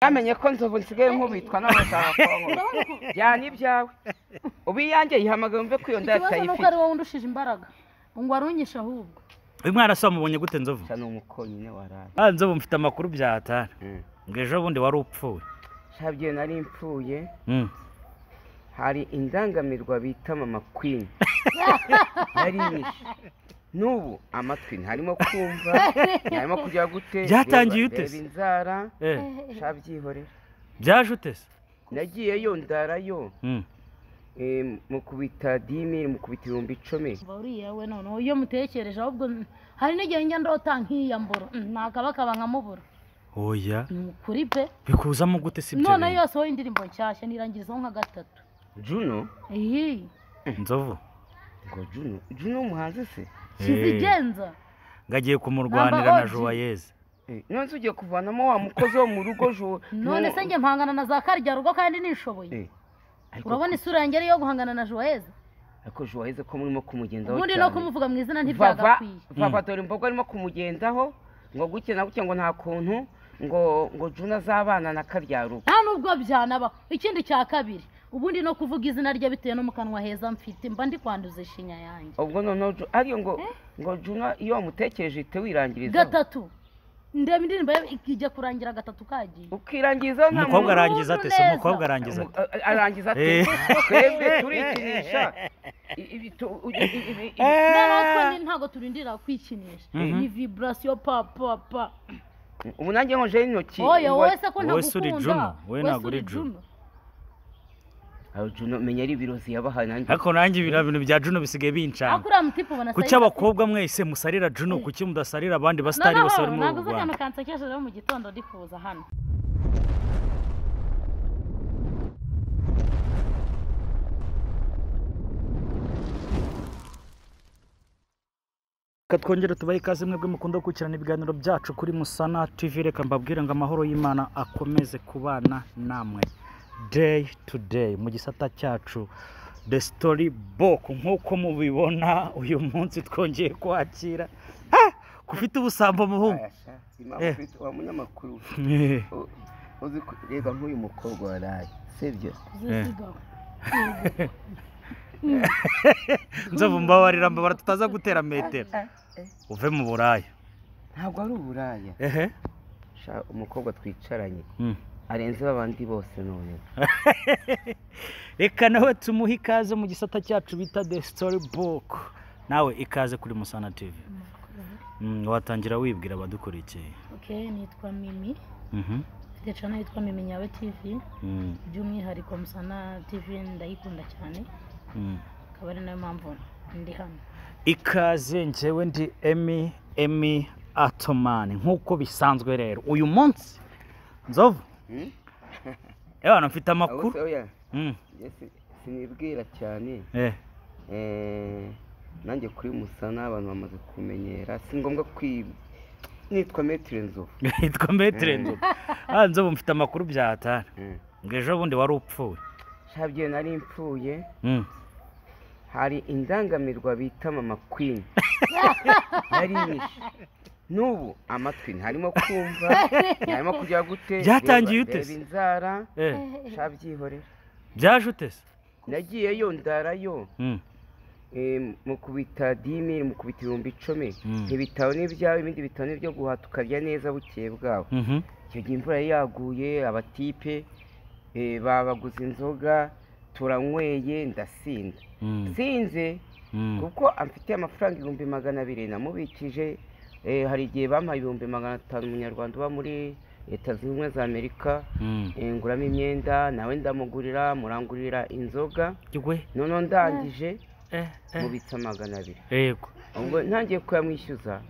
Bamenye ko nzovu nsigaye nkubitwa n'abashakakongo jyana ibyawe ubu iyanjye yihamagaye umve ko iyo nda ikibazo ni uko atayifite ari wowe undushije imbaraga ngo warungishe ahubwo uyu mwana se wamubonye gute nzovu gusa ni umukonyine waraye ah nzovu mfite amakuru byahatara ngo ejo bundi wari upfuye shabye nari mpfuye Mm. hari indangamirwa bita mama kwini yari yishe n'ubu amatwi ntarimo kumva ntarimo kujya gute Byatangiye reba- ute se? reba inzara Eh, shabyihorera byaje ute se nagiyeyo ndarayo Mm. eh, mukubita dimi mukubita ibihumbi icumi uriya we noneho iyo mutekereje ahubwo n- hari n'igihe njya ndota nk'iya mboro Mm, nakabakaba nkamubura oya ni ukuri pe bikuzamo gute si ibyo none bintu? yose wowe indirimbo nshyashya nirangirizaho nka gatatu juno iyi nzovu ngo juno juno umuhanzi se kizigenza ngagiye kumurwanira na Number OG. juwayeze Eh, none se ugiye kuvanamo wa mukozi wo mu rugo ju none se njye mpangana na za karya rugo kandi nishoboye Eh, ariko- urabona isura yanjye ariyo guhangana na joyeza ariko ju waheze ko murimo kumugendaho ubundi no cyane. kumuvuga mu izina Vava- ntibyagakwiye vava dore imbogo arimo kumugendaho ngo guke na guke ngo nta kuntu ngo ngo juno azabana na karya rugo nta nubwo byanaba ikindi cya kabiri ubundi no kuvuga izina rye bitewe no mu kanwa heza mfite mba ndi kwanduza ishinya yanjye ubwo noneho Ju- ariyo ngo ngo juno iyo wamutekereje ihite wirangiriza gatatu ndeba indirimbo ye ijya kurangira gatatu kagiye ukirangiriza nta umukobwa muntu- arangiza ate se neza. umukobwa arangiza Umu- ate a- arangiza ati Eh. twebwe turikinisha I- ibi tu- u- i- i- ibi- ibi- noneho twe ntabwo turindira kwikinisha Mhm. ni viburasiyo pa pa pa ubu nanjye nkojeho intoki oya ngo- wowe se ko wowe si uri Juno, ntagukunda wowe ntabwo uri Juno. Aho Juno menya ari ibirozi yabahaye nanjye ariko nanjye ibira bintu bya juno bisigaye bincana ariko uriya mutipe ubona kuki abakobwa mwese musarira juno kuki mudasarira abandi basitari bose bari muri noneho ubu naguze akantu rwanda kansekeje rero mu gitondo ndifuza hano reka twongere tubahe ikaze mwebwe mukunda gukurikirana ibiganiro byacu kuri musana tv reka mbabwire ngo amahoro y'imana akomeze kubana namwe day to day mu gisata cyacu the story book nk'uko mubibona uyu munsi twongeye kwakira Ha! ko ufite ubusambo muhungu Ayasha, impamvu Eh. ufite wa munyamakuru Eh, u- uzi ko- reba nk'uyu mukobwa waraye sibyo zisigawe nzovu mbabarira mbabara tutaza gutera metero uve mu buraya ntabwo ari uburaya ehe Sha, umukobwa twicaranye Mm. arenze babandi bose none reka nawe tumuhe ikaze mu gisata cyacu bita the story book nawe ikaze kuri musana tv Mm, watangira wibwira abadukurikiye okay nitwa mimi Mhm, mfite cana yitwa mimi nyawe tv mm, by'umwihariko musana tv ndayikunda cyane mm. akaba ari nayo mpamvu ndi hano ikaze njyewe ndi emi emi atomani nk'uko bisanzwe rero uyu munsi nzovu Hmm? ebana mfite ahubwo se amakuru oya Mm, njye si- sinibwira cyane eh, Eh, nanjye kuri musana abantu bamaze kumenyera si ngombwa kwi nitwa metero nzovu yitwa metere nzovu Ah, nzovu mfite amakuru byahatara Mm. ngo ejo bundi wari upfuye shabye nari mpfuye Mm. hari indangamirwa bita mama kwini yari yishe n'ubu amatwi ntarimo kumva ntarimo kujya gute Byatangiye reba- ute se? reba inzara Eh, shabyihorera byaje ute se nagiyeyo ndarayo Mm. eh, mukubita dimi mukubita ibihumbi icumi Mm. ibitabo ni ibyawe ibindi bitabo ni ibyo guhata ukarya neza bukeye bwawe Mhm. icyo gihe imvura yari yaguye abatipe eh, babaguze inzoga turanyweye ndasinda Mm. sinze Mm. kuko amfitiye amafaranga ibihumbi magana abiri namubikije eh, hari igihe bampaye ibihumbi magana atanu umunyarwanda uba muri leta zunze ubumwe za amerika Mm. eh, nguramo imyenda nawe ndamugurira murangurira inzoga Yigwe. noneho ndangije Eh, eh. mubitsa magana abiri Yego. ubwo ntangiye kuyamwishyuza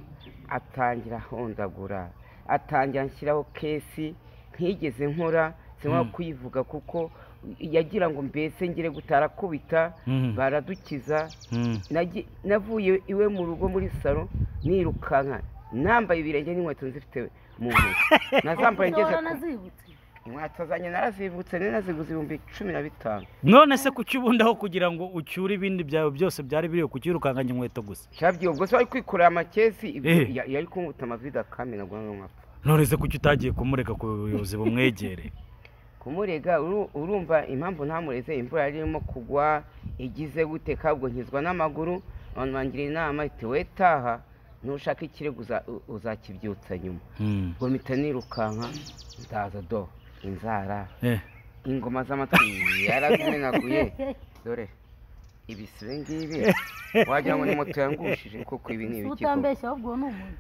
atangira ahondagura atangira anshyiraho kesi ntigeze nkora sinwa Mm. kuyivuga kuko yagira ngo mbese ngire gutarakubita Mm. baradukiza Mm. Nagi- navuye iwe mu rugo muri salo nirukanka nambaye ibirenge n'inkweto nzifite mu ntoki nazambaye ngeze Ushobora ku- nazibutse inkweto zanjye narazivutse nari naziguze ibihumbi cumi na bitanu none se kuki ubundi aho kugira ngo ucyure ibindi byawe byose byari biriho kucyirukanganya inkweto gusa cyabwiye ubwo se wari kwikorera amakesi ibyo Eh. ya- yari kunkubita amavide akamena ngo none nkapfa none se kuki utagiye kumureka ku buyobozi bumwegere kumurega uru- urumva impamvu ntamureze imvura yari irimo kugwa igize gute kabwo nkizwa n'amaguru abantu bangira inama iti we taha nushaka ikirego uza- u- uzakibyutsa nyuma Hmm. ngo mpita nirukanka ndaza do inzara Eh, ingoma z'amatwi yarazimenaguye dore ibisibe ngibi wagira ngo ni moto yangushije kuko ibi ni si ibikiko utambeshya ahubwo uwo ni umuntu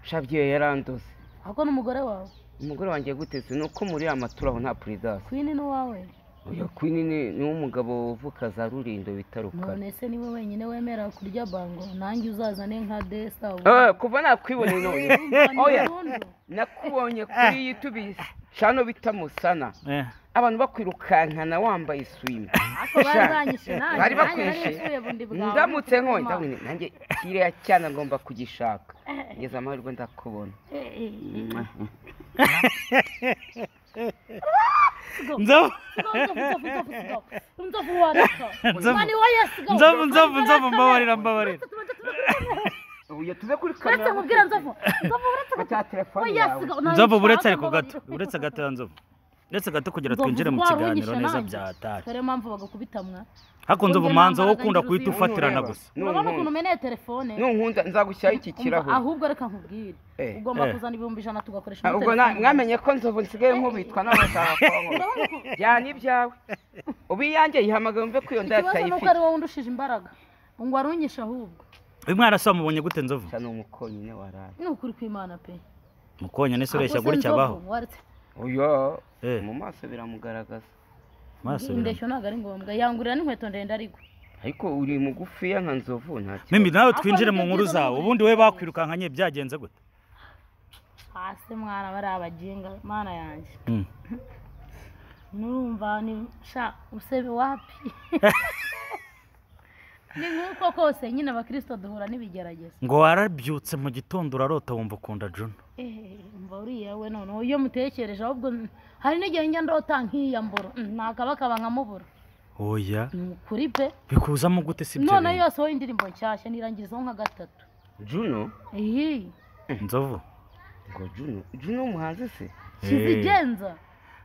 shabye yaranduze ahubwo ni umugore wawe umugore wanjye guteze ni uko muri amaturaho nta puridasi kwini ni uwawe Oya kwini ni ni uw'umugabo uvuka za rurindo bita rukara none se niwe wenyine wemera kurya bango nanjye uzazane nka desita Eh, kuva nakwiboneye none oya burundu nakubonye kuri yutubi cano bita musana eh. abantu bakwirukankana wambaye swimi ariko bari banyishe nanjye bari nanjye nari bakwishe nsuye bundi bwawe ndamutse nkonye Imana. ndabona nanjye kiriya cyana ngomba kugishaka ngeze amahirwe ndakubona Eh, eh, eh. Nzavu- Nzavu- Nzavu- nzovu nzavu- nzavu, mbabarira, mbabarira. uyu tuze kuri uretse nkubwira nzovu nzovu cya telefone yawe nzovu buretse ariko gato uretse gato ya nzovu uretse gato kugira Nzovu twinjire mu wari kiganiro unyishe neza nanjye. byatari dore mpamvu bagakubitamwa hakunze Nzovu ubumanza nambara wowe ukunda agahinduzi, guhita ufatirana gusa urabona ukuntu umeneye telefone nunkunda nzagushyiraho iki Umva, kirahure ahubwo reka nkubwire Eh. ugomba Eh. kuzana ibihumbi ijana tugakoresha Ah, muri ubwo na- telefone. mwamenye ko nzovu nsigaye nkubitwa n'abashakakongo Urabona ukuntu- jyana ibyawe ubu iyanjye yihamagaye umve ko iyo ndayata ikibazo ni uko yifite ari wowe undushije imbaraga ngo arunyishe ahubwo uyu mwana se wamubonye gute nzovu cyane umukonyine waraye ni ukuri kw'imana pe mukonya nese ureshya Ahubwo se gutya nzovu, abaho waretse uyo Eh. mu maso biramugaragaza maso indeshyo ntabwo ari ngombwa yangurira n'inkweto ndende ariko ariko uri mugufiya nka nzovu nta kibazo. mimi nawe Ahubwo twinjire nibyo mu nkuru byiza zawe n'uburezi. ubundi we bakwirukankanye byagenze gute hasi mwana bari abajinga mana yanjye Hmm. nurumva ni sha usebe wapi ni nk'uko kose nyine abakirisito duhura n'ibigeragezo ngo warabyutse mu gitondo urarota wumva ukunda juna Eh, umva uriya we noneho iyo mutekereje ahubwo n- hari n'igihe njya ndota nk'iya mboro Mm, nakabakaba nkamubura oya ni ukuri pe bikuzamo gute si ibyo none bintu? yose wowe indirimbo nshyashya nirangirizaho nka gatatu juno iyi nzovu ngo juno juno umuhanzi se kizigenza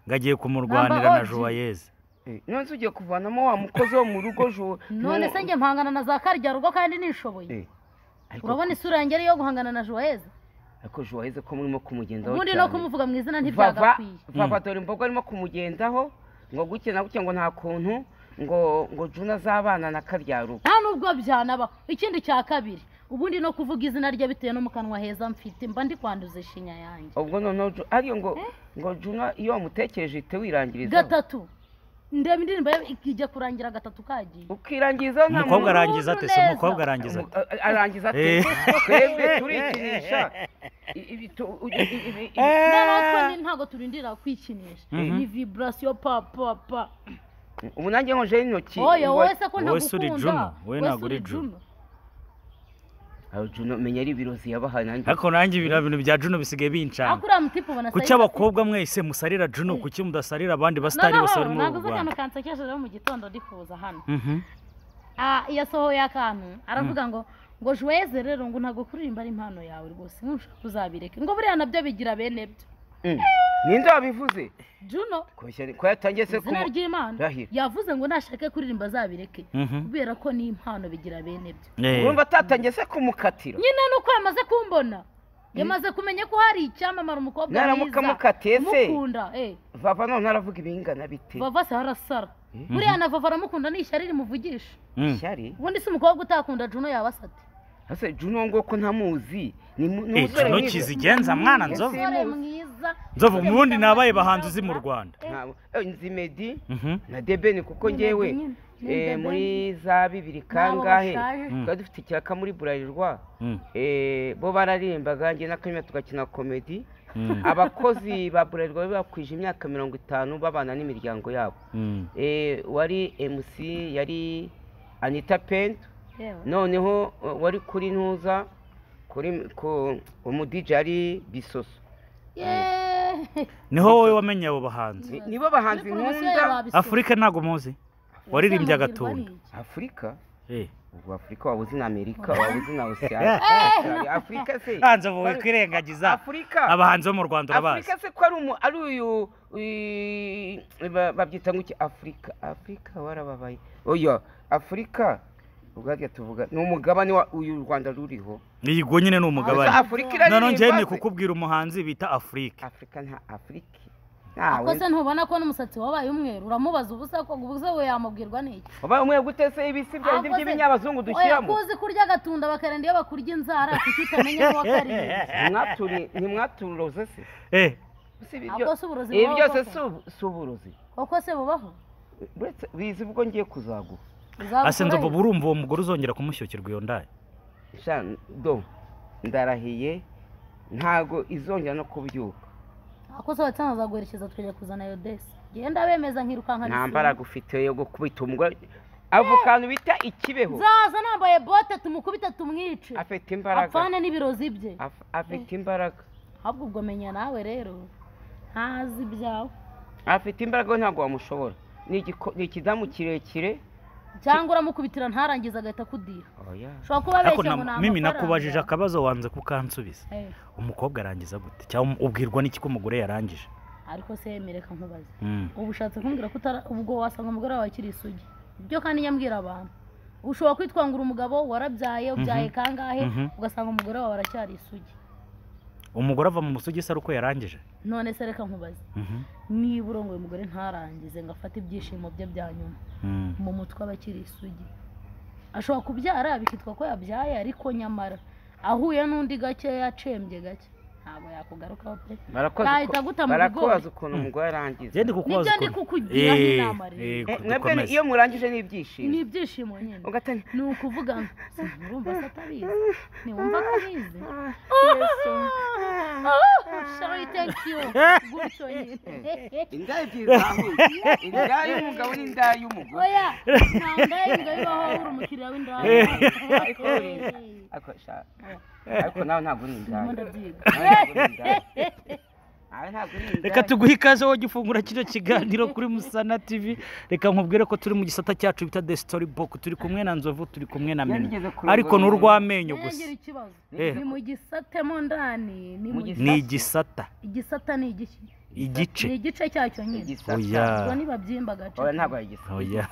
ngagiye kumurwanira na Number OG. juwayeze Eh, none se ugiye kuvanamo wa mukozi wo mu rugo ju none se njye mpangana na za karya rugo kandi nishoboye Eh, ariko- urabona isura yanjye ariyo guhangana na joyeza ariko ju waheze ko murimo kumugendaho ubundi no cyane. kumuvuga mu izina vava ntibyagakwiye vava dore imbogo arimo kumugendaho ngo guke na guke ngo nta kuntu ngo ngo juna azabana na karya rugo nta nubwo byanaba ikindi cya kabiri ubundi no kuvuga izina rye bitewe no mu kanwa heza mfite mba ndi kwanduza ishinya yanjye ubwo noneho Ju- ariyo ngo ngo juna iyo wamutekereje uhita wirangiriza gatatu ndeba indirimbo ye ikijya kurangira gatatu kagiye ukirangiriza nta umukobwa muntu- arangiza ate se neza. umukobwa arangiza Umu- ate a- arangiza ati Eh. twebwe turikinisha I- ibi tu- u- i- i- ibi- ibi- noneho twe ntabwo turindira kwikinisha Mhm. ni viburasiyo papapa ubu nanjye nkojeho intoki oya ngo- wowe se ko Wowe se uri Juno, ntagukunda wowe ntabwo uri Juno. Aho Juno menya ari ibirozi yabahaye nanjye ariko nanjye ibira bintu bya juno bisigaye binshanga ariko uriya mutipe ubona kuki sayidasi- abakobwa mwese musarira juno kuki mudasarira abandi basitari bose bari muri ntabwo uru uzi akantu rwanda kansekeje rero mu gitondo ndifuza hano Mhm. Ah, yasohoye akantu aravuga ngo ngo jweze rero ngo ntabwo kuririmba ari impano yawe rwose ntushaka uzabireke ngo buriya nabyo bigira bene byo Mm. ninde wabivuze juno Kubeshya ni- ko yatangiye se izina kumu- ry'imana Rahira. yavuze ngo nashake kuririmba azabireke Mhm. kubera ko ni impano bigira bene byo Eh, urumva atatangiye se kumukatira nyine nuko yamaze kumbona yamaze kumenya ko hari icyamamara umukobwa Naramuka amukatiye se? umukunda eh vava none aravuga ibingana bite vava se harasara buriya na vava aramukunda ni ishyari rimuvugisha mm. ishyari ubundi si umukobwa utakunda juno yaba asate ese juno ngo ko ntamuzi ni mu- ni Eh, umusore Juno mwiza. kizigenza mwana nzovu umusore mwiza nzovu Umusore mubundi mwiza, nabaye mwiza, bahanzi uzi mu mwiza. rwanda Ntabwo- eh, nzi Meddy Mhm. na debeni kuko Ni ngewe Meddy nyine. Ni eh, Debeni. muri za bibiri kangahe bashaje. Mm. twari dufite ikiraka muri burarirwa Mm. Eh, bo bararirimbaga njye n'akanyuma tugakina komedi Mm. abakozi ba burarirwa bari bakwije imyaka mirongo itanu babana n'imiryango yabo Mm. Eh, wari mc yari anita pento yewe noneho uh, wari kuri ntuza kuri ku umudije ari bisoso yeee niho wowe wamenye abo bahanzi Ni- nibo bahanzi nkunda afurika ntago muzi waririmbye agatunda afurika Eh, ubwo afurika waba uzi na amerika waba uzi na Eh. osiyani afurika se hanze ubu kwirengagiza afurika abahanzi bo mu rwanda urabazi afurika se ko ari umu ari uyu uyu- ba- babyita ngo iki afurika afurika warababaye oya afurika ubwabyo tuvuga ni umugabane wa uyu u rwanda ruriho iyi go nyine ni umugabane Gusa afurika iraririmba none njyewe ni se. kukubwira umuhanzi bita afurike afurika nta afurika ako se ntawe ntubona ko n'umusatsi wabaye umweru uramubaza ubusa ko ubusa we yamubwirwa n'iki ubaye umwe gutese ibisi bya bindi Ako se- by'ibinyabazungu Oya, dushyiramo ko uzi kurya agatunda bakarinda iyo bakurya inzara kuki utamenya ko wakariye Ntimwaturi- ntimwaturoze se Eh, Si ibi Ahubwo byo- si uburozi ibi bubaho byose koko. si ubu- si uburozi koko se bubaho uretse bizi ubwo ngiye kuzaguha Uzaba asenze ukurayo. ubu urumva uwo mugore uzongera kumushyukirwa iyo ndaye sha do ndarahiye ntago izongera no kubyuka akoze abatanga baguherekeza twajya kuzana iyo desi genda bemeza nkirukanka nta mbaraga ufite yo gukubita umugore avukantu bita ikibeho nzaza nambaye bote tumukubite tumwice afite imbaraga apfane n'ibirozi bye Af- afite imbaraga ahubwo ubwo menya nawe rero ntazi ibyawe afite imbaraga we ntabwo wamushobora ni igiko- ni ikidamu kirekire cyangwa uramukubitira ntarangize agahita akudira oya ushobora kuba ariko abeshya ngo na- ni mimi amafaranga. nakubajije akabazo wanze kukansubiza Eh, umukobwa arangiza gute cyangwa ubwirwa n'iki ko umugore yarangije ariko se yemereka nkubaze Mm. ubu ushatse kumbwira ko utara- ubwo wasanga umugore wawe akiri isugi ibyo kandi nyambwira abantu ushobora kwitwangura umugabo warabyaye ubyaye kangahe Mhm. ugasanga umugore wawe aracyari isugi umugore ava mu musugi se ari uko yarangije none se reka nkubaze Mhm. niba urongoye umugore ntarangize ngo afate ibyishimo bye bya nyuma Mm. mu mutwe aba akiri isugi ashobora kubyara bikitwa ko yabyaye ariko nyamara ahuye n'undi gake yacembye gake ntabwo yakugarukaho pe Barakoze uko- Bahita guta mu barakobaza bigori. ukuntu umugore arangiza Njye ndi kukubaza Nibyo ndi ukuntu- kukugira Eh, nk'inama rero. eh, Eh, ku- mwebwe ni- dukomeze. iyo murangije ni ibyishimo ni ibyishimo nyine ugatanya ni ukuvuga ngo "Si, urumva se atabizi ntiwumva ko abizi "Ah, shari teki yu gutyo nyine inda ebyiri zahuye inda y'umugabo n'inda y'umugore oya nta ndaye bibaho uri umukiriya w'indaya ariko ariko sha- ariko nawe ntabwo uri ndimo indaya ndabyiga reka tuguhe ikaze wowe jya ufungura kino kiganiro kuri musana tv reka nkubwire ko turi mu gisata cyacu bita the story book turi kumwe na nzovu turi kumwe na Yari mini igeze kurongora ariko ni umuntu. urw'amenyo Nanjye gusa ngira ikibazo Eh. ni mu gisatemo ndani ni mu Mu gisa- ni igisata igisata ni igiki igice ni igice cyacyo nyine oya ubwo nibabyimba agace oya ntabwo yagisa oya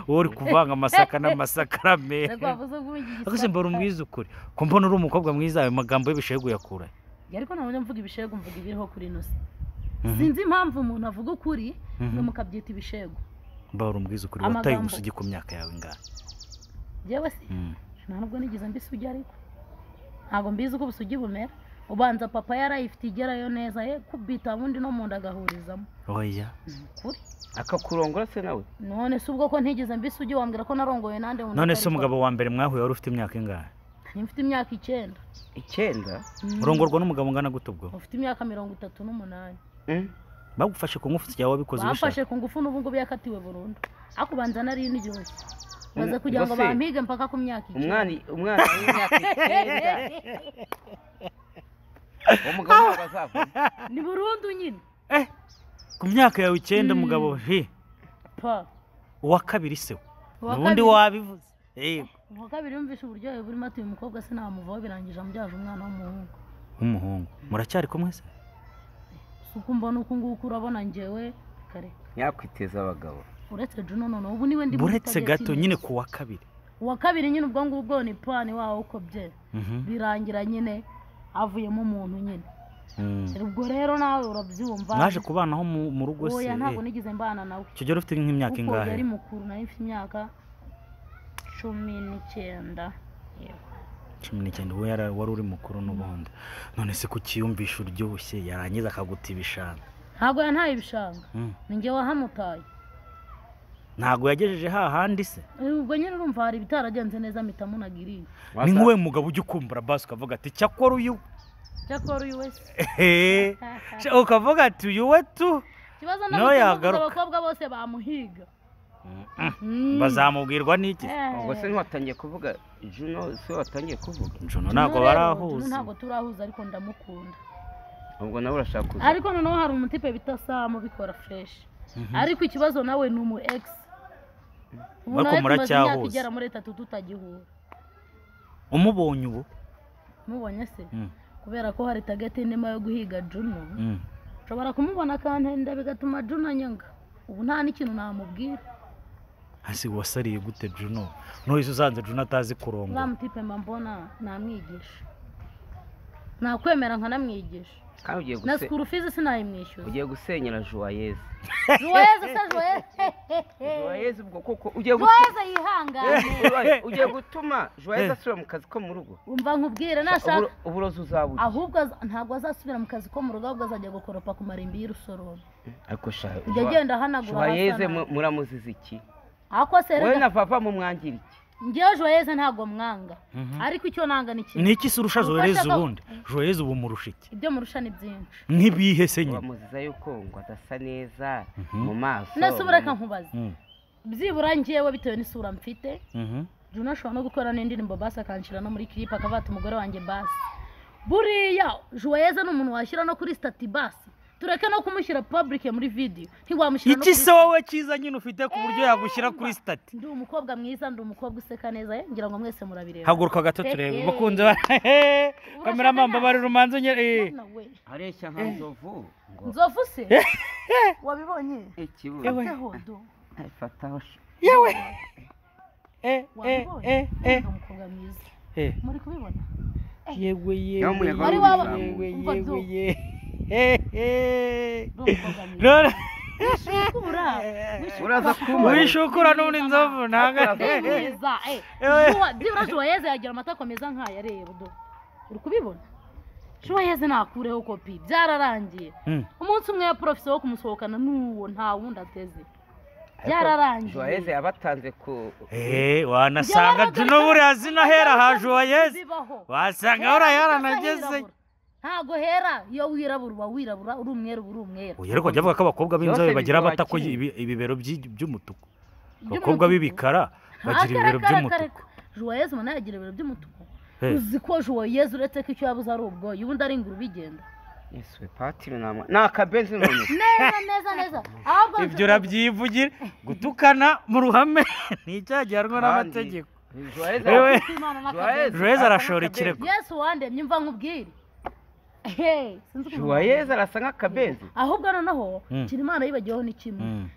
wowe uri kuvanga amasaka n'amasakarame reka wavuze ubu iki ariko se gisata mbona umwiza ukuri ko mbona uri umukobwa mwiza ayo magambo y'ibishegu yakura Ya, ariko ntabwo mvuga ibishego mvuga ibiriho kuri ino si sinzi impamvu umuntu avuga ukuri Mhm. ngo mukabyita ibishego mba uri umwiza ukuri wataye Amagambo. umusugi ku myaka yawe ingana yewe si Mm. nta nubwo nigeze mbisugi ariko ntabwo mbizi uko ubusugi bumera ubanza papa yarayifite igerayo neza ye kubita ubundi no mu nda agahurizamo oya ni ukuri akakurongora se nawe none se ubwo ko ntigeze mbisugi wambwira ko narongoye nande wumva none ko se ariko- umugabo wa mbere mwahuye wari ufite imyaka ingana Nari mfite imyaka icyenda icyenda Mm. urongorwa n'umugabo ungana gute ubwo ufite imyaka mirongo itatu n'umunani Mm. bagufashe ku ngufu cyawe wabikoze ubishaka bamfashe ku ngufu n'ubu ngubu yakatiwe burundu ariko ubanza nari n'iryoshye maze Umu- kugira ngo ubwo se- bampige mpaka ku myaka icyenda umwana umwana w'imyaka icyenda umugabo ntabwo azavuna ni burundu nyine ku myaka yawe icyenda Mm. umugabo he pa uwa kabiri se we. Uwa ubundi kabiri- wabivuze yego uwa kabiri yumvishe uburyohe burimo ati uyu mukobwa sinamuvaho birangije amubyaje umwana w'umuhungu nk'umuhungu muracyari kumwe se si uko mbona uku nguku urabona ngewe kare nyakwiteza abagabo uretse juno noneho ubu niwe ndi muri uretse target gato nyine. nyine ku wa kabiri uwa kabiri nyine ubwo ngubwo ni pani wawo uko bye Mhm. birangira nyine havuyemo umuntu nyine Mm. ubwo rero nawe urabyumva mwaje kubanaho mu mu rugo se oya ntabwo eh. nigeze mbana nawe icyo gihe ufite nk'imyaka kuko ingahe yari mukuru nari mfite imyaka cumi n'icyenda Yego. cumi n'icyenda uwo yara- wari uri mukuru n'ubundi none se kukiyumvisha uryoshye yarangiza akaguta ibishanga ntabwo yantaye ibishanga Mm. ni ngewe wahamutaye ntabwo yagejeje hahandi se ubwo nyine urumva hari ibitaragenze neza mpita munagiriye ni nk'uwe mugabo ujya ukumbura basi ukavuga ati cyakora uyu cyakora uyu wese Ehe. Cya- ukavuga ati uyu we tu ikibazo Nawe ntabwo yagaruka. abakobwa bose bamuhiga Mm. bazamubwirwa n'iki se? Eh. ubwo se ntiwatangiye kuvuga juno se watangiye kuvuga juno Juno ntabwo rero, Juno barahuza ntabwo turahuza ariko ndamukunda ubwo nawe urashaka kuza ariko noneho hari umutipe bita samu bikora fresh ariko ikibazo nawe ni umu egisi ubu Ariko nawe tumaze imyaka muracyahuza. igera muri itatu tutagihura umubonye ubu mubonye se Mm, kubera ko hari tageti ndimo yo guhiga juno mm. nshobora kumubona akantenda bigatuma juno anyanga ubu nta n'ikintu namubwira hasi wasariye gute juno ntuhise usanze juno atazi kurongora uriya tipe mba mbona namwigisha nakwemera nkanamwigisha kandi ugiye na guse- sikuru fizi sinayimwishyuza ugiye gusenyera juwayeze juwayeze se juwayeze juwayeze ubwo koko ugiye gu- juwayeze yihangane Ugiye- ugiye gutuma juwayeze asubira mu kazi ko mu rugo umva nkubwire Uburo- nashaka uburozi uzabugira ahubwo aza- ntabwo azasubira mu kazi ko mu rugo ahubwo azajya gukoropa ku marimbi y'urusororo ariko shahe ujya agenda ahanagura juwayeze hasa nabi. muramuziza iki ako se wowe na reka vava mumwangira iki ngewe joyeze ntabwo mwanga Mhm. ariko icyo nanga ni kimwe ni iki se urusha zohereza Ubufasha bwa- ubundi zohereza ubu murusha iki ibyo murusha ni byinshi nk'ibihe se nyine bamuziza yuko ngo adasa neza Mhm. mu maso nasubura reka nkubaze Mm, byibura ngewe bitewe n'isura mfite mhm. Juno ashobora no gukora n'indirimbo basi akanshyira no muri kiripe akavata umugore wanjye basi buriya joyeze ni umuntu washyira no kuri stati basi tureke no kumushyira public muri video ntiwamushyira no iki kuri se wowe cyiza nyine ufite ku buryo yagushyira kuri sitati ndi umukobwa mwiza ndi umukobwa useka neza eh, ngira ngo mwese murabireba haguruka gato turebe bakunze kameramamba bari rumanza nyine Mwana we, areshya nka nzovu ngo nzovu se wabibonye ikibuno Teho do. fataho sha- yewe eh, eh, eh, wabibonye eh, Ndi umukobwa mwiza eh. muri kubibona yewe Nawe yewe umuyaga Wari waba- yewe umva yewe byo. yewe ndi umukobwa mwiza rero Wishukura, wishukura. uraza kumubona wishukura n'undi nzovu ntabwo Ndi mwiza eh. Ewe. Juwa- byibura juwayeze yagira amata akomeza nk'aya reba do uri kubibona juwayeze nakureho kopi byararangiye Mm. umunsi umwe ya porofeso wo kumusohokana n'uwo nta wundi ateze byararangiye juwayeze yabatanze ku Eh, wanasanga juno buriya zina hera haje uwayeze Bibaho. wasanga Hera hora utasa yaranageze hirabura. ntago hera iyo wirabura uba wirabura uri umweru uba uri umweru uyu ariko jya avuga ko abakobwa b'inzobe Byose bagira biva amata ko kimwe. ibi- ibibero by'i- Iby'umutuku. by'umutuku abakobwa b'ibikara bagira ibibero Akarakara, by'umutuku akarakara. juwayeze ubona yagira ibiro by'umutuku He. uzi ko juwayeze uretse ko icyo yabuze ari ubwoya ubundi ari inguru bigenda yesuwe pati namwe ni akabenzi none neza neza neza ahubwo ibyo urabyivugira gutukana mu ruhame nicyaha gihanwa n'amategeko juwayeze Ewe. Imana Joyeux. n'akazi juweze arashora Akabenzi. ikirego yesu wandemye mva nkubwire Ehe, sinzi ukuntu juwayeze arasa nk'akabenzi ahubwo noneho Mm. kiri imana yibagiweho ni kimwe Mm,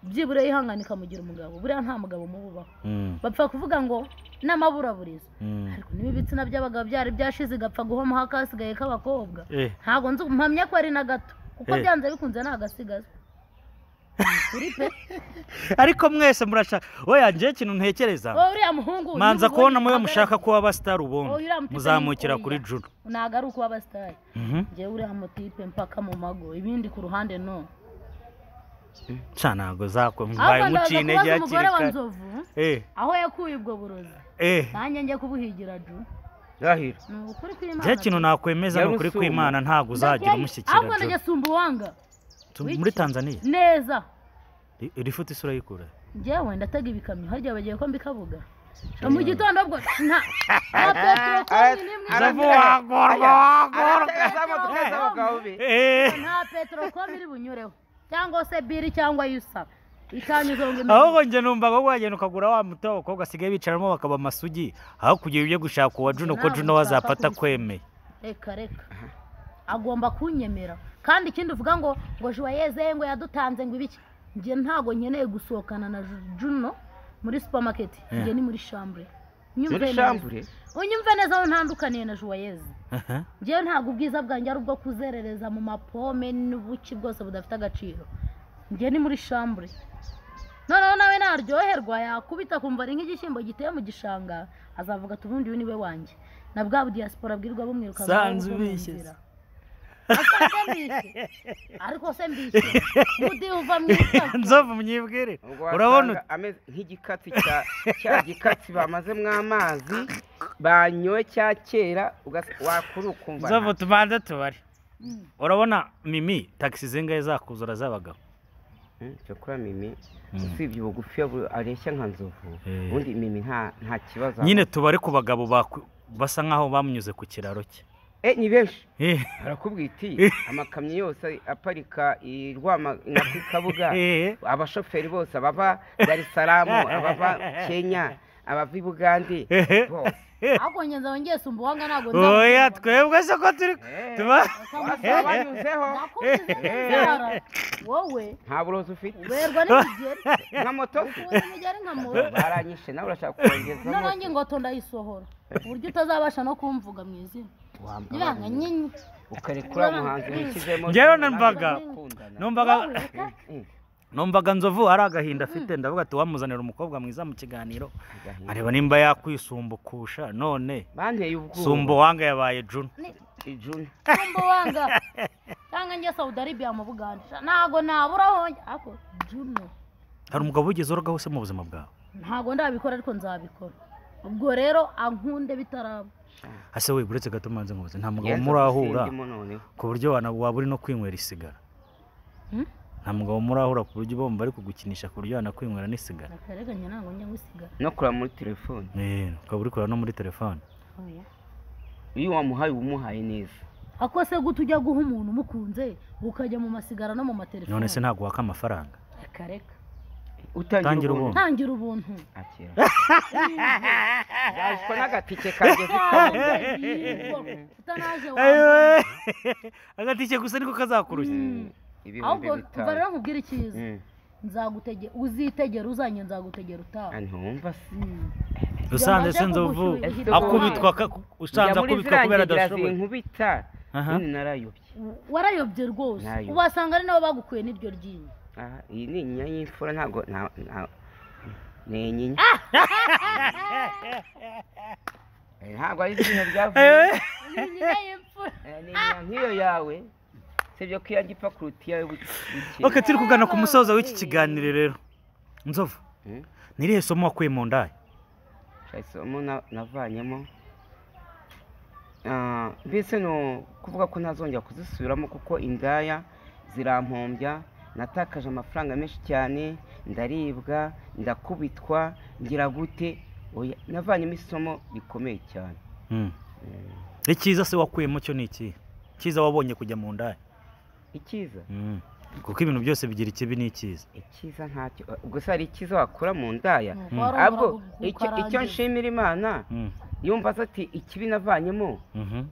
byibura yihangane ikamugira umugabo buriya nta mugabo umububaho mm, bapfa kuvuga ngo n'amaburaburiza mm. ariko niba ibitsina by'abagabo byari byashize igapfa guhomaho akasigaye k'abakobwa Eh, ntabwo nzi mpamya ko ari na gato kuko Eh. byanze bikunze ni agasigaza ariko mwese murashaka oya njye ikintu ntekereza wowe uriya muhungu manza niba kubona muyo ubonye mushaka agaragara- kuba abasitari ubundi Oya, mfite muzamukira n'ikoya. kuri juru ntabwo ari ukuba abasitari Mhm. njyewe uriya mutipe mpaka mu mago ibindi ku ruhande no ca ntabwo zakwe mbaye ahubwo ndaza muciye intege kubaza umugore hakiri wa kare nzovu Eh, aho yakuye ubwo burozi eh. nanjye njye kubuhigira ju rahira ni ukuri kw'imana njye ikintu nakwemeza ni ukuri Yarusumba. kw'imana ntabwo uzagira umushyikira ahubwo Juru. najya sumba uwanga Tu- muri tanzania neza Ri- rifute isura y'ikura njyewe ndatega ibikamyo harya bagiye ko mbikabuga mu gitondo ubwo nta nta peteroli konyine imwe Aravuga. aratega za modoka z'abagabo be Eh. nta peteroli konyine iri bunyureho cyangwa se biri cyangwa yusa ikanyuze ngo imere ahubwo njye numva ngo wagenda ukagura wa muti w'abakobwa basigaye bicaramo bakaba amasugi aho kugira ibyo gushaka uwa juno ko Ntabwo juno nshaka wazapata kubisubiza. akwemeye reka reka agomba kunyemera kandi ikindi uvuga ngo ngo juwayeze ngo yadutanze ngo ibiki njye ntabwo nkeneye gusohokana na Ju- juno muri supermarket Yeah. njye ni muri shambure muri Unyumve neza. shambure unyumve neza aho ntandukaniye na juwayeze Aha. njyewe ntabwo ubwiza bwanjye ari ubwo kuzerereza mu mapome n'ubuki bwose budafite agaciro njye ni muri shambure noneho nawe naryoherwa yakubita akumva ari nk'igishyimbo giteye mu gishanga azavuga ati ubundi uyu ni we wanjye na bwa budiyasipora bwirwa bumwiruka Sanze ubishye se. ariko se mbishye budi uva mu isoko nzovu mnyibwire ubwo urabona wasanga ameze nk'igikatsi cya cya gikatsi bamazemo amazi banyoye cya kera ugasa- wakura ukumva nzovu nta- tubanze tubare Mm. urabona mimi taxi zingahe zakuzura z'abagabo Hmm, cyo kuri mimi Mm. usibye ubugufi yabu- areshya nka nzovu Eh. ubundi mimi nta nta kibazo nyine tubare ku bagabo baku- basa nk'aho bamunyuze ku kiraro cye eh ni benshi Eh, barakubwira iti amakamyo yose aparika i rwama nka ku kabuga eh, abashoferi bose abava darisaramu abava kenya abava i bugande eh. bose ahubwo ngenzi aho ngiye sumba uwanga ntabwo oya twebwe se ko turi Eh, tuba bose abanyuzeho nakubuze inzara wowe nta burozi ufite werwa n'imigeri nka moto se ukubuze imigeri nka muntu baranyishe nawe urashaka kongezamo noneho ingoto ndayisohora ku buryo utazabasha no kumvuga mu izina wambara nibanga nyine ukareka uriya muhanzi wishyizemo Njyewe numvaga- bakundana. numvaga wowe reka Mm, numvaga nzovu ari agahinda afite ndavuga ati wamuzanira umukobwa mwiza mu kiganiro agahinda. areba nimba yakwisumbukisha none banteye ubwoba sumba uwanga yabaye juna ijuni kumba wanga cyangwa njye Saudi Arabia mu Buganda ntago naburaho ako Juno hari umugabo wigeze urogaho se mu buzima bwawe ntago ndabikora ariko nzabikora ubwo rero ankunde bitaraba ase we uretse gato mbanze nkubuze nta mugabo Yenze murahura gusindimo noneho. ku buryo wana- waba uri no kwinywera isigara Hmm? nta mugabo murahura ku buryo bumva ari kugukinisha ku buryo wanakwinywera n'isigara nakarenganye ntabwo njye ngusigara no kureba muri telefone Eh, ukaba uri kureba no muri telefone oya iyo wamuhaye uba umuhaye neza ako se gute ujya guha umuntu umukunze ukajya mu masigara no mu none matelefone se ntabwo waka amafaranga reka reka utangira Tangira ubuntu ubuntu. ntangira ubuntu akira yashwa n'agatike kanjye zikamuga utanaje wambaye Ayiwe! agatike gusa niko kazakurushya Mm. ibihumbi ahubwo kuva bitanu rero nkubwira icyiza Mm. nzagutegera uzitegera uzanye nzagutegera utaha Ah, ntumva se Mm. usanze Yamaze se nzovu kugushurira akubitwa ka- usanze Njya muri akubitwa kubera ziriya ngira adashoboye zinkubita Aha. none narayobye warayobye rwose Nayobye. ubasanga ari nabo bagukuye n'iryo ryinyo Aha, iyi ni inyinya y'imfura ntabwo nta- nta- ni inyinya Eh, ntabwo ari izina ryavuye Eh, Inyinya y'imfura. Eh, ni inyinya nk'iyo yawe sibyo ko iya gipfa kuruta iyawe bukeye ok turi kugana ku musozo w'iki kiganiro rero nzovu Mm. ni irihe somo wakuye mu ndayi isomo na- navanyemo Ah, mbese ni ukuvuga ko ntazongera kuzisubiramo kuko indaya zirampombya natakaje amafaranga menshi cyane ndaribwa ndakubitwa ngira gute oya navanyemo isomo rikomeye cyane Mm. icyiza se wakuyemo cyo ni ikihe icyiza wabonye kujya mu ndayi icyiza Mm. kuko ibintu byose bigira ikibi n'ikiza icyiza ntacyo gusa hari icyiza wakura mu ndaya Nuko Mm. warongera ahubwo kuguka icyo- icyo arangiza. nshimira imana Mm. yumva aza ati ikibi navanyemo Mhm.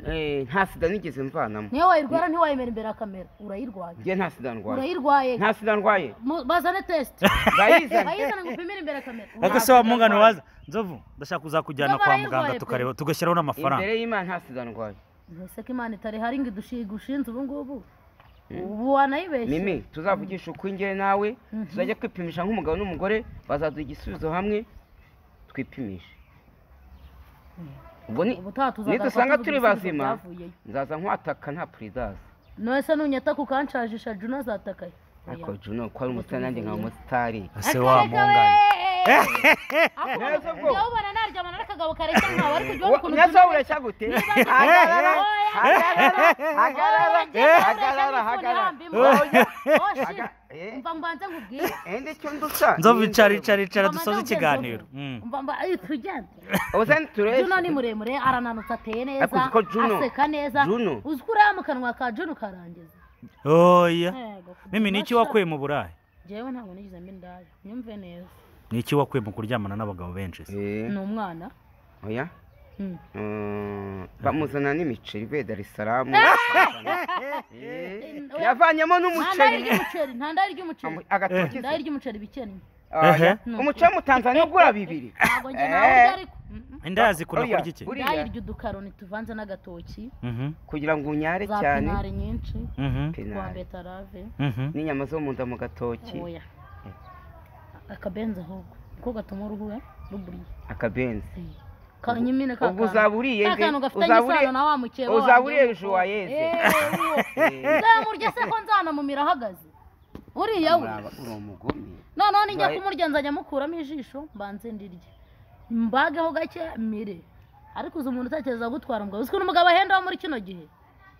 eh, nta sida nigeze mvanamo niyo wayirwara ntiwayemera imbere ya kamera urayirwaye njye nta sida ndwaye urayirwaye nta sida ndwaye Mu- bazane tesite ndayizana bayizane ngo upimire imbere ya kamera ariko se wa mungano waza nzovu ndashaka kuzakujyana Ndoba kwa rero muganga urwaye pe. tukareba tugashyiraho n'amafaranga imbere y'imana nta sida ndwaye mbese ko imana itari hari ngo idushinze ubu ngubu ubu wanayibeshye mimi tuzavugisha ukw'ingere nawe Mhm. tuzajya kwipimisha nk'umugabo n'umugore bazaduha igisubizo hamwe twipimishe ubwo ni ubutaha tuzagaruka nidusanga tuvuga turi ibisubizo bazima. byavuyeyo. nzaza nkwataka nta puridazi none se nunyata kukanshajisha juna azatakaye ariko juno ko ari umusitari nanjye nkaba umusitari ese wa mungano Neza bwo. ubona naryamana n'akagabo kareshya nkawe ariko ujye ubona ukuntu nazo ubyumva. ureshya gute hagarara hagarara hagarara hagarara hagarara Oya. Haga- eh, mva mbanze nkubwire eh, ndi icyo ndusa nzovu Ni icara inzobe. icara icara Mama, dusoze ntabwo ikiganiro nzovu. Mm. mva mba ayi tujyane ubusa ntiturebe juno ni muremure arananutse ateye neza Ariko uzi ko Juno- aseka neza Juno. uzi ko uriya mu kanwa ka juno karangiza oya Ntego, mimi niki wakuye mu burayi jewe ntabwo nigize mbi indaya nyumve neza niki wakuye mu kuryamana n'abagabo benshi se Eh, ni umwana oya Mm. Mm, bamuzana n'imiceri ivuye darisaramu oya. yavanyemo nta ndaya n'umuceri ry'umuceri nta ndaya ry'umuceri agatoki ndaya ry'umuceri bikennye Oya. Ehe. umuceri w'umutanzaniya ugura bibiri ntabwo njye Eh. nawe ubyo ariko Mm, mm. indaya zikunda Oya, kurya iki buriya ndaya irya udukaroni tuvanze n'agatoki Mhm, kugira ngo unyare za cyane pinari nyinshi mhm, twa Pinari. betarave mhm. n'inyama zo mu nda mu gatoki oya akabenzi ahubwo niko gatuma uruhu we ruburiye akabenzi ka nyimine ka ubwo kantu. uzaba uriye ka nde kantu gafitanye uzaba uriye isano na wa mukeba uzaba wanjye uriye w'umukobwa. ejo wayeze Eh, uwo. nzamurya se ko nzanamumira ahagaze uriya we Uraba- uri umugome noneho nijya Zaye- kumurya nzajya mukuramo ijisho mbanze ndirye mbageho gake mire ariko uzi umuntu utekereza gutwara umugabo uzi ukuntu umugabo ahenda wo muri kino gihe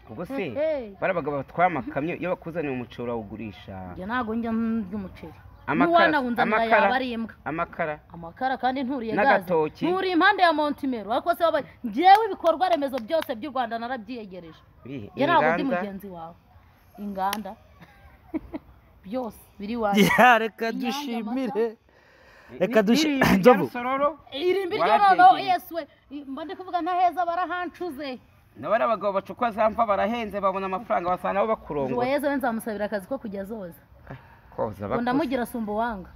ubwo se Ehe. bari abagabo batwara amakamyo iyo bakuzaniye umuceri urawugurisha njye ntabwo njya ndya umuceri n'uwanahunze amara yaba amakara ari imbwa amakara amakara kandi nturiye gaze N'agatoki. nturiye impande ya montimero ariko se wabaye ngewe ibikorwa remezo byose by'u rwanda narabyiyegereje Ih, nge ntabwo ndi inganda. mugenzi wawe inganda byose biri iwacu Ya, reka Inyange, dushimire Ni- Reka dushi- n'irimbi rya Nzovu. rusororo irimbi ryo noneho Warabyegereye. yesu we mba ndi kuvuga ntaheza barahancuze nabo ari abagabo bacukwa za mva barahenze babona amafaranga basanga nabo bakurongora joyeuse we nzamusabira akazi ko kujya azoza koza ngo bakuze ndamugira sumba uwanga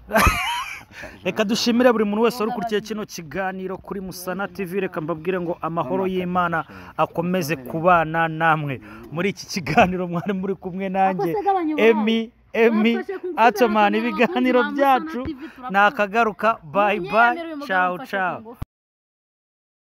reka dushimire buri muntu wese wari ukurikiye kino kiganiro kuri musana tv reka mbabwire ngo amahoro y'imana akomeze kubana namwe muri iki kiganiro mwari muri kumwe nanjye Ako se gabanya ububabare. emi emi Bafashe ku nzira atomana bakagera abakunzi ibiganiro ba Musana byacu TV, turakumva. nakagaruka bayi bayi Munyemerere umugabo cawu mfashe ku cawu ngufu.